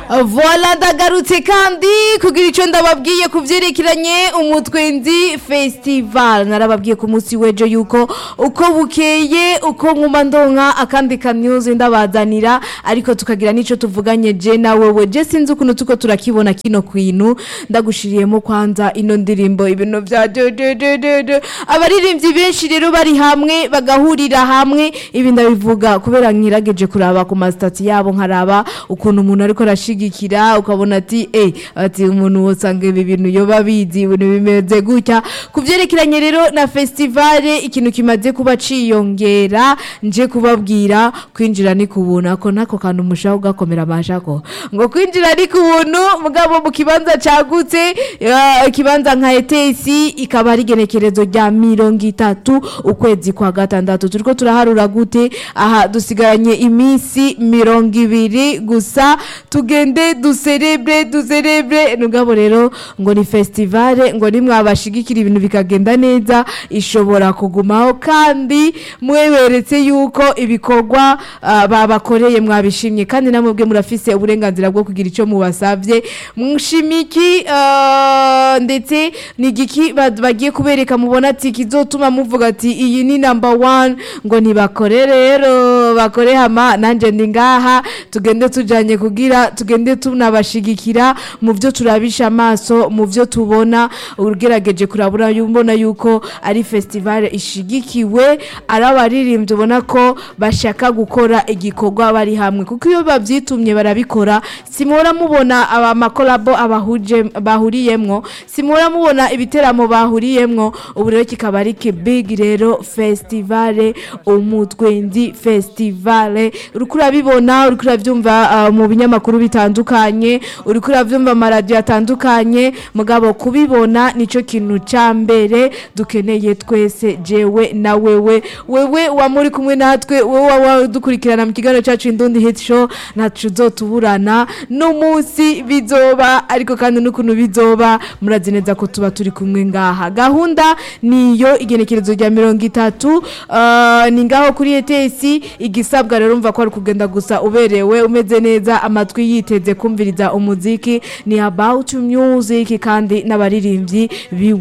voila ndagarutse kandi kugira icyo ndababwiye ku byerekeranye umutwenzi festival narababwiye ku munsi w'ejo yuko uko bukeye uko nkuma ndonka akandi kanyuze ndabazanira ariko tukagira n'icyo tuvuganye je na wewe je sinzi ukuntu tuko turakibona kino kwintu ndagushiriyemo kwanza ino ndirimbo ibintu bya dododododo abaririmbyi benshi rero bari hamwe bagahurira hamwe ibi ndabivuga kubera nkirageje kuraba ku masitati yabo nkaraba ukuntu umuntu ariko arashigikira ukabona ati eh ati umuntu wosanga ibi bintu yoba bizi ibintu bimeze gutya ku byerekeranye rero na festivale ikintu kimaze kuba ciyongera nje kubabwira kwinjira ni kubuna ko nako kantu mushaho ugakomera amashako ngo kwinjira ni kubuntu mugabo mu kibanza cagutse eh, ikibanza nka etesi ikaba ari igenekerezo rya mirongo itatu ukwezi kwa gatandatu turiko turaharura gute aha dusigaranye iminsi mirongo ibiri gusa tugende duserebre duserebre nugabo rero ngo ni festivale ngo nimwabashigikira ibintu bikagenda neza ishobora kugumaho kandi mweberetse yuko ibikorwa ah, babakoreye mwabishimye kandi namwe bwe murafise uburenganzira bwo kugira icyo mubasavye mushimiki ah, ndetse ni igiki ba- bagiye kubereka mubona ati kizotuma muvuga ati iyi ni number one ngo ntibakore rero bakore hama nanje ndi ngaha tugende tujanye kugira tugende tunabashigikira mu byo turabisha amaso mu byo tubona ugerageje kurabura mbona yuko ari festival ishigikiwe ari abaririmbyi ubona ko bashaka gukora igikorwa bari hamwe kuko iyo babyitumye barabikora simura mubona amakolabo abahuje bahuriyemwo simura mubona ibiteramo bahuriyemwo ubu rero kikaba ari kibig rero festival umutwenzi festival uriko urabibona uriko urabyumva ah, mu binyamakuru bitandukanye uriko urabyumva amaradiyo atandukanye mugabo kubibona nico kintu ca mbere dukeneye twese jewe na wewe wewe wa muri kumwe natwe wowe wa dukurikirana mu kiganiro cyacu indundi hit show ntacu uzotuburana n'umunsi bizoba ariko kandi n'ukuntu bizoba murazi neza ko tuba turi kumwe ngaha gahunda niyo igenekerezo rya mirongo itatu ah, ni ngaho kuri etesi igisabwa rero umva ko ari kugenda gusa uberewe umeze neza amatwi yiteze kumviriza umuziki ni about music kandi n'abaririmbyi bi